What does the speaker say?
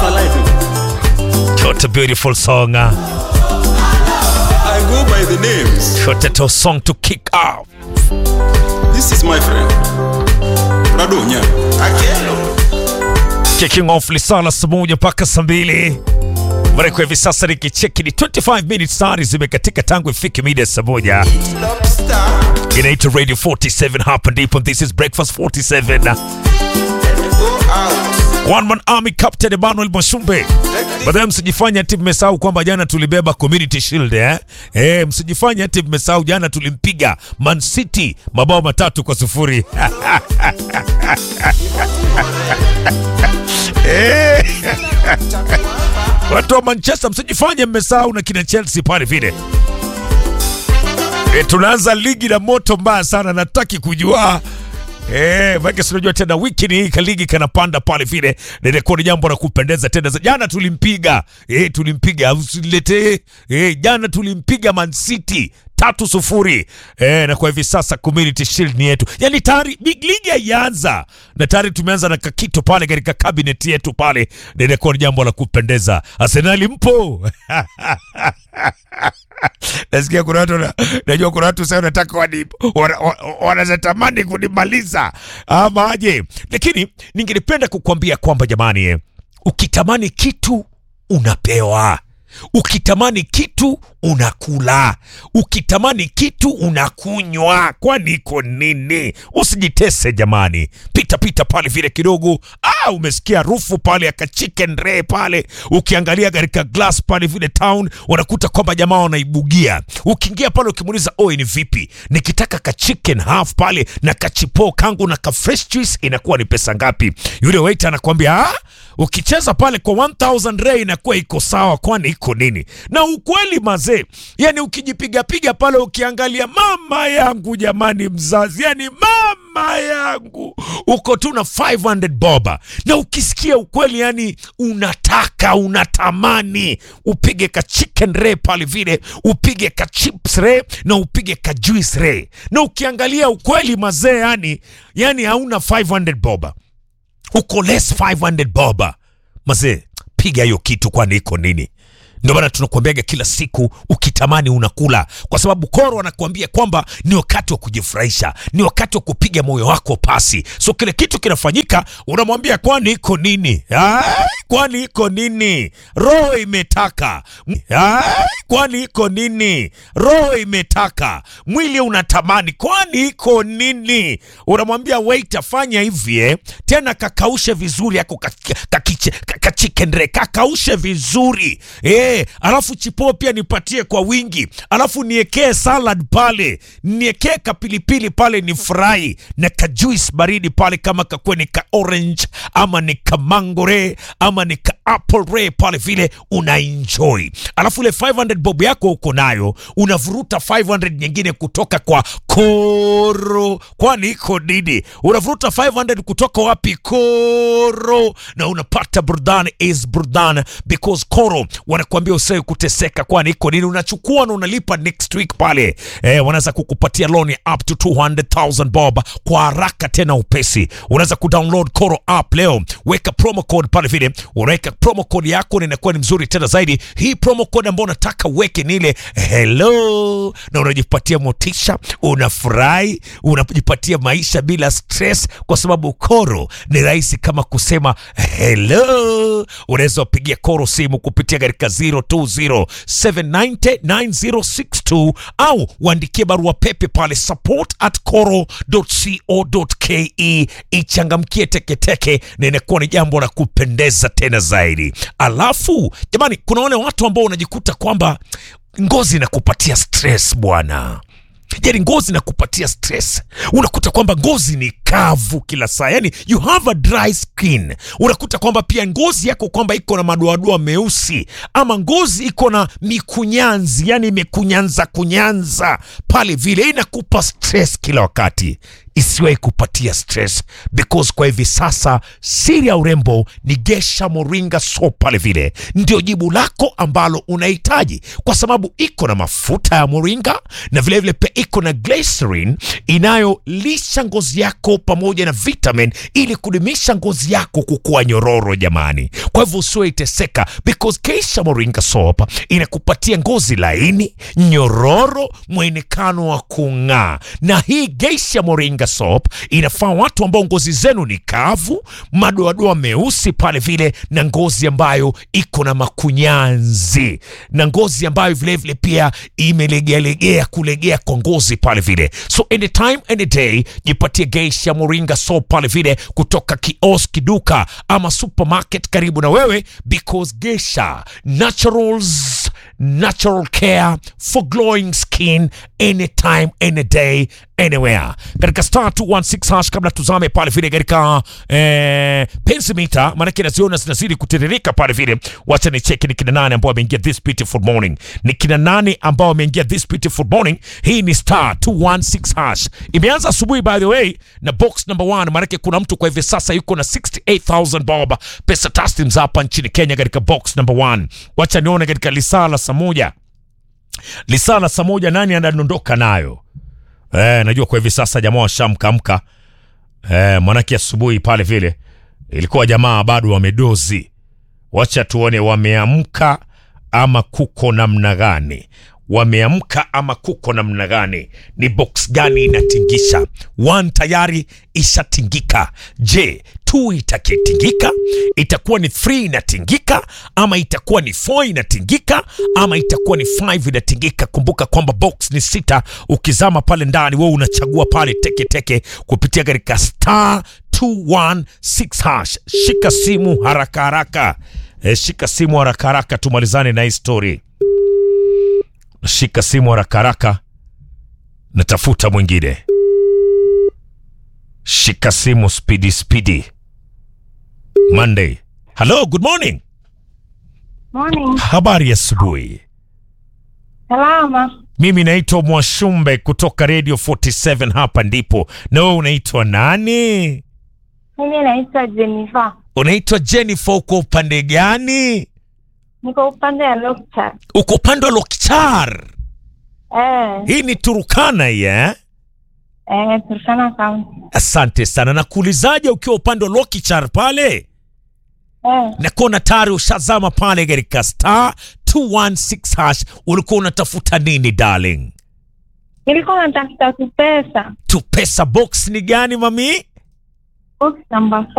my life. What a beautiful song. I go by the names. What a tough song to kick off. This is my friend. Prado Nya. Akelo. Kicking off lisala saa moja mpaka saa mbili Mara kwa hivi sasa nikicheki ni 25 minutes tayari zimekatika tangu ifike mida saa moja. Lobster. Inaitwa Radio 47 hapa ndipo. This is Breakfast 47. Go out. One man army captain Emmanuel Mwashumbe. Baadaye msijifanye ati mmesahau kwamba jana tulibeba Community Shield eh? Eh, msijifanye ati mmesahau jana tulimpiga Man City mabao matatu kwa sufuri. Eh. Watu wa Manchester msijifanye mmesahau na kina Chelsea pale vile. E, tunaanza ligi na moto mbaya sana, nataki kujua Eh, maana unajua tena wiki ni hii kaligi kanapanda pale vile. Na ilikuwa ni jambo la kupendeza tena. Jana tulimpiga. Eh, tulimpiga usilete. Eh, jana tulimpiga Man City tatu sufuri. Eh, na kwa hivi sasa Community Shield ni yetu. Yaani tayari big league haijaanza. Na tayari tumeanza na kakito pale katika cabinet yetu pale. Na ilikuwa ni jambo la kupendeza. Arsenal mpo? Nasikia kuna watu na- najua kuna watu sasa wanataka wani wana- wana- wanatamani kunimaliza ama aje, lakini ningelipenda kukwambia kwamba jamani, eh, ukitamani kitu unapewa, ukitamani kitu unakula, ukitamani kitu unakunywa. Kwani iko nini? Usijitese jamani, pita pita pale vile kidogo. Ah, umesikia harufu pale ya ka chicken ray pale, ukiangalia katika glass pale vile town, unakuta kwamba jamaa wanaibugia. Ukiingia pale ukimuuliza, oi, ni vipi, nikitaka ka chicken half pale na kachipo kangu na ka fresh juice inakuwa ni pesa ngapi? Yule waiter anakuambia ah, ukicheza pale kwa 1000 ray inakuwa iko sawa. Kwani iko nini? Na ukweli mazee, yani ukijipigapiga pale ukiangalia, mama yangu jamani, mzazi, yani mama yangu, uko tu na 500 boba, na ukisikia ukweli, yani unataka unatamani upige ka chicken ray pale vile, upige ka chips ray na upige ka juice ray, na ukiangalia ukweli mazee, yani yani hauna 500 boba uko less 500 boba mazee, piga hiyo kitu, kwani iko nini? Ndio maana tunakuambiaga kila siku, ukitamani unakula, kwa sababu Koro anakuambia kwamba ni wakati wa kujifurahisha, ni wakati wa kupiga moyo wako pasi. So kile kitu kinafanyika, unamwambia kwani iko nini? Ai, kwani iko nini? Roho imetaka. Ai, kwani iko nini? Roho imetaka, mwili unatamani, kwani iko nini? Unamwambia waiter, fanya hivi eh, tena kakaushe vizuri yako kachicken ka, ka, ka chicken ray, kakaushe vizuri eh, alafu chipo pia nipatie kwa wingi, alafu niekee salad pale, niekee kapilipili pale, ni fry na ka juice baridi pale, kama kakwe ni ka orange ama ni ka mango ray ama ni ka apple ray pale vile una enjoy, alafu ile 500 bob yako uko nayo, unavuruta 500 nyingine kutoka kwa Koro, kwani iko nini? Unavuruta 500 kutoka wapi? Koro, na unapata burudani is burudani because Koro wanakuambia usiwe kuteseka, kwani iko nini? Unachukua na unalipa next week pale. Eh, wanaweza kukupatia loan ya up to 200,000 bob kwa haraka tena upesi. Unaweza kudownload Koro app leo, weka promo code pale vile, unaweka promo code yako na inakuwa ni mzuri tena zaidi. Hii promo code ambayo unataka uweke ni ile hello, na unajipatia motisha, unafurahi, unajipatia maisha bila stress, kwa sababu Koro ni rahisi kama kusema hello. Unaweza wapigia Koro simu kupitia katika 020799062 au uandikie barua pepe pale support at coro.co.ke. Ichangamkie teketeke na inakuwa ni jambo la kupendeza tena zaidi. Alafu jamani, kuna wale watu ambao unajikuta kwamba ngozi inakupatia stress bwana yani ngozi inakupatia stress unakuta kwamba ngozi ni kavu kila saa yani you have a dry skin unakuta kwamba pia ngozi yako kwamba iko na madoadoa meusi ama ngozi iko na mikunyanzi yani imekunyanza kunyanza pale vile inakupa stress kila wakati isiwahi kupatia stress because kwa hivi sasa siri ya urembo ni Gesha Moringa soap pale vile ndio jibu lako ambalo unahitaji kwa sababu iko na mafuta ya moringa na vilevile pia iko na glycerin inayolisha ngozi yako pamoja na vitamin ili kudumisha ngozi yako kukuwa nyororo jamani kwa hivyo usiwe iteseka because Geisha Moringa soap inakupatia ngozi laini nyororo mwonekano wa kung'aa na hii Geisha Moringa soap inafaa watu ambao ngozi zenu ni kavu madoadoa meusi pale vile na ngozi ambayo iko na makunyanzi na ngozi ambayo vilevile pia imelegealegea kulegea kwa ngozi pale vile so anytime any day jipatie Geisha Moringa soap pale vile kutoka kioski duka ama supermarket karibu na wewe because Geisha naturals natural care for glowing skin anytime any day anywhere katika star 216 hash kabla tuzame pale vile katika eh, pensimita maanake naziona zinazidi kutiririka pale vile wacha ni cheki ni kina nane ambao wameingia this beautiful morning ni kina nane ambao wameingia this beautiful morning hii ni star 216 hash imeanza asubuhi by the way na box number 1 maanake kuna mtu kwa hivi sasa yuko na 68000 bob pesa taslims hapa nchini kenya katika box number 1 wacha nione katika lisaa la saa moja lisaa la saa moja nani anadondoka nayo Eh, najua kwa hivi sasa jamaa washamkamka. Eh, mwanake asubuhi pale vile ilikuwa jamaa bado wamedozi. Wacha tuone wameamka ama kuko namna gani. Wameamka ama kuko namna gani? Ni box gani inatingisha? One tayari ishatingika. Je, two itakitingika? Itakuwa ni three inatingika ama itakuwa ni four inatingika ama itakuwa ni five inatingika? Kumbuka kwamba box ni sita. Ukizama pale ndani, wewe unachagua pale teke teke kupitia katika star 216 hash. Shika simu haraka haraka. E, shika simu haraka haraka tumalizane na hii story. Shika simu haraka haraka, natafuta mwingine. Shika simu spidi spidi. Monday. Hello, good morning. Morning. Habari ya asubuhi. Salama. Mimi naitwa Mwashumbe kutoka Radio 47 hapa ndipo. Na wewe unaitwa nani? Mimi naitwa Jennifer. Unaitwa Jennifer, uko upande gani? Niko upande wa Lokchar. Uko upande wa Lokchar. Eh, Hii ni Turukana hii eh? eh, Turkana County. Asante sana. Nakuulizaje ukiwa upande wa Lokichar pale? Eh, Nakuona tayari ushazama pale katika star 216 hash. Ulikuwa unatafuta nini darling? nilikuwa natafuta kupesa. Tu pesa box ni gani mami? Box number